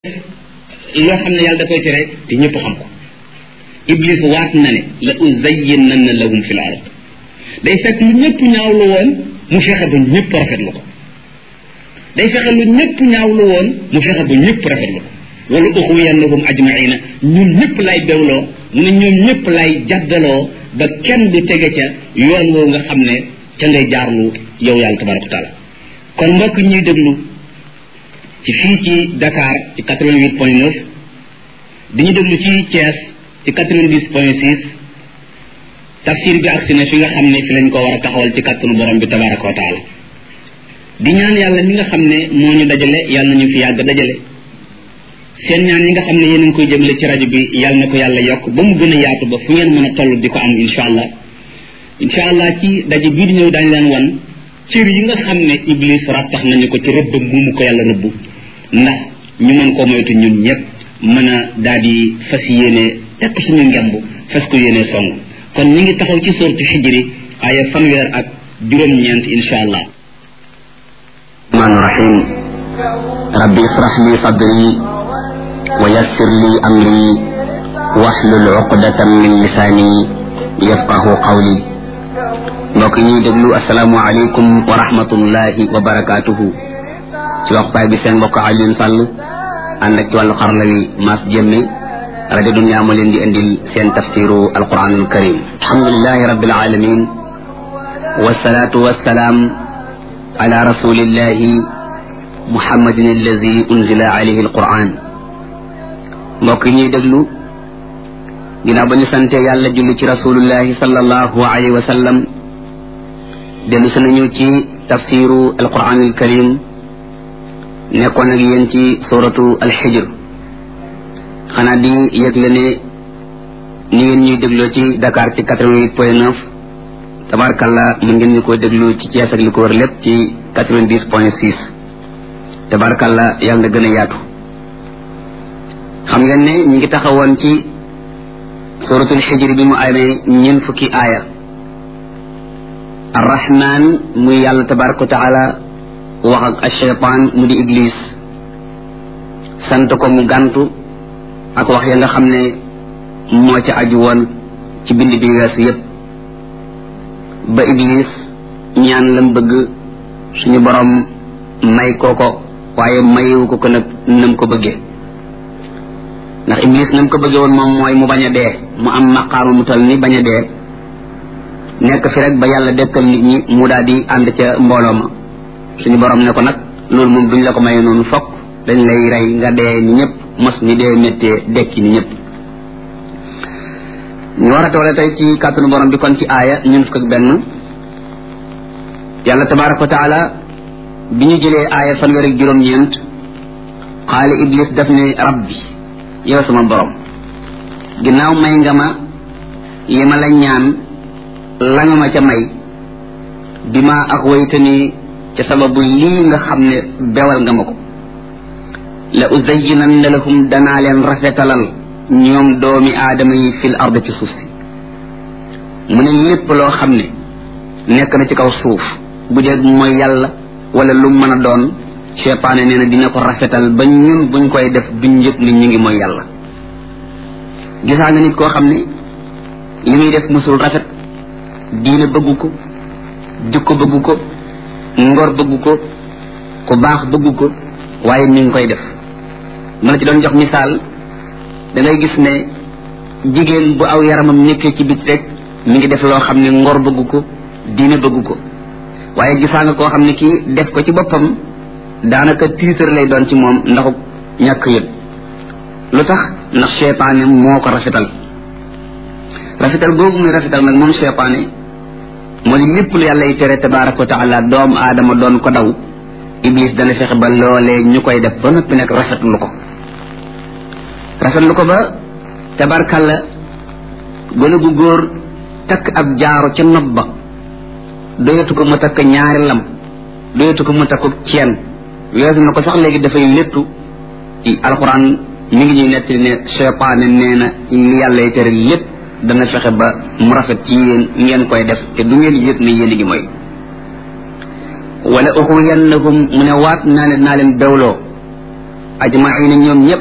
yoo xam ne yàlla da koy tere te ñëpp xam ko iblis waat na ne la uzayyinanna lahum fil ard day fekk lu ñëpp ñaawlu woon mu fexe ba ñëpp rafetlu ko day fexe lu ñëpp ñaawlu woon mu fexe ba ñëpp rafetlu ko wala uxwiyannahum ajmaina ñun ñëpp lay bewloo mu ne ñoom ñëpp lay jaddaloo ba kenn du tege ca yoon woowu nga xam ne ca ngay jaarlu yow yàlla tabaraka wa taala kon mbokk ñuy déglu ci fii ci Dakar ci 88 point 9 dañu déglu ci Thiès ci 90 point 6 tafsir bi agsi na fi nga xam ne fi lañ ko war a taxawal ci kàttanu borom bi tabaraka wa taala di ñaan yàlla mi nga xam ne moo ñu dajale yàlla na ñu fi yàgg dajale seen ñaan yi nga xam ne yéen a ngi koy jëmale ci rajo bi yàlla na ko yàlla yokk ba mu gën a yaatu ba fu ngeen mën a toll di ko am incha allah incha allah ci daje bii di ñëw daañu leen wan cër yi nga xam ne iblis rattax nañu ko ci rëbb mu mu ko yàlla rëbb ndax ñu mën koo moytu ñun ñëpp mën a daal di fas yéene tekk suñu ngemb fas ko yéene song kon ñu ngi taxaw ci sortu xijri aaya fanweer ak juróom-ñeent insha allah rahmaan rahim rabbi israh li sadri wa yassir li amri wahlul uqdatan min lisaani yafqahu qawli mbokk ñuy déglu asalaamu aleykum wa rahmatullahi wa barakaatuhu ci waxtaay bi seen mbokk Alioune Sall ànd ak ci wàllu xarala wi Mass Jëmme rajo Dunya moo leen di indil seen tafsiru alquran alkarim alhamdulilahi rabbil alamin wasalaatu wasalaam ala rasulillahi muhammadin allazi unzila alayhi alquran mbokk ñuy déglu ginnaaw ba ñu sante yàlla julli ci rasulullahi sallallahu alayhi wa sallam dellu si nañu ci tafsiru alquran alkarim nekkoon ak yéen ci suratu alxijr xanaa di yëgle ne ni ngeen ñuy dégloo ci Dakar ci quatre-vingt-huit point neuf tabarkalla mën ngeen ñu ko déglu ci Thiès ak li ko wër lépp ci quatre-vingt-dix point six tabarkalla yàlla na gën a yaatu xam ngeen ne ñu ngi taxawoon ci suratul xijr bi mu amee ñeent fukki aaya arrahman muy yàlla tabaraka wa taala wax ak ashaytaan mu di iblis sant ko mu gàntu ak wax ya nga xam ne moo ca aju woon ci bind bi weesu yépp ba iblis ñaan lam bëgg suñu borom may kooko waaye mayewu ko ko nag nam ko bëggee ndax iblis nam ko bëggee woon moom mooy mu bañ a dee mu am maqaama mu tal ni bañ a dee nekk fi rek ba yàlla dekkal nit ñi mu daal di ànd ca mbooloo ma suñu borom ne ko nag loolu moom duñ la ko maye noonu fokk dañ lay rey nga dee ni ñëpp mos ni dee méttee dekki ni ñëpp ñu war a toole tey ci kàttanu borom bi kon ci aaya ñun fukk ak benn yàlla tabaraka wa taala bi ñu jëlee aaya fanweer ak juróom-ñeent xaali iblis daf ne rabbi yow sama borom ginnaaw may nga ma yi ma la ñaan la nga ma ca may bi ma ak waytani ca sababu lii nga xam ne bewal nga ma ko la uzayyinanna lahum danaa leen rafetalal ñoom doomi aadama yi fil ard ci suuf si mu ne lépp loo xam ne nekk na ci kaw suuf bu dee mooy yàlla wala lu mën a doon cheytaane nee na dina ko rafetal ba ñun buñ koy def duñ yëg ni ñu ngi mooy yàlla gisaa nga nit koo xam ne li muy def musul rafet diine bëggu ko jikko bëggu ko ngor bëggu ko ku baax bëggu ko waaye mi ngi koy def ma la ci doon jox misaal da ngay gis ne jigéen bu aw yaramam nekkee ci bit rek mi ngi def loo xam ne ngor bëggu ko diine bëggu ko waaye gisaa nga koo xam ne kii def ko ci boppam daanaka tiitar lay doon ci moom ndaxu ñàkk yëg lu tax ndax cheytaane moo ko rafetal rafetal googu muy rafetal nag moom cheytaane moo di lépp lu yàlla y tere tabaraka wa taala doomu aadama doon ko daw iblis dana fexe ba loolee ñu koy def ba noppi nag rafetlu ko rafetlu ko ba tabarkalla gone gu góor takk ab jaaro ca nopp ba doyatu ko mu takk ñaari lam doyatu ko mu takk ceen weesu na ko sax léegi dafay léttu alxuraan mi ngi ñuy nettali ne cheytaane nee na li yàlla y tere lépp dana fexe ba mu rafet ci yéen ngeen koy def te du ngeen yëg ne yéen a ngi mooy wala uxwiyannahum mu ne waat naa leen naa leen bewloo ajmaina ñoom ñëpp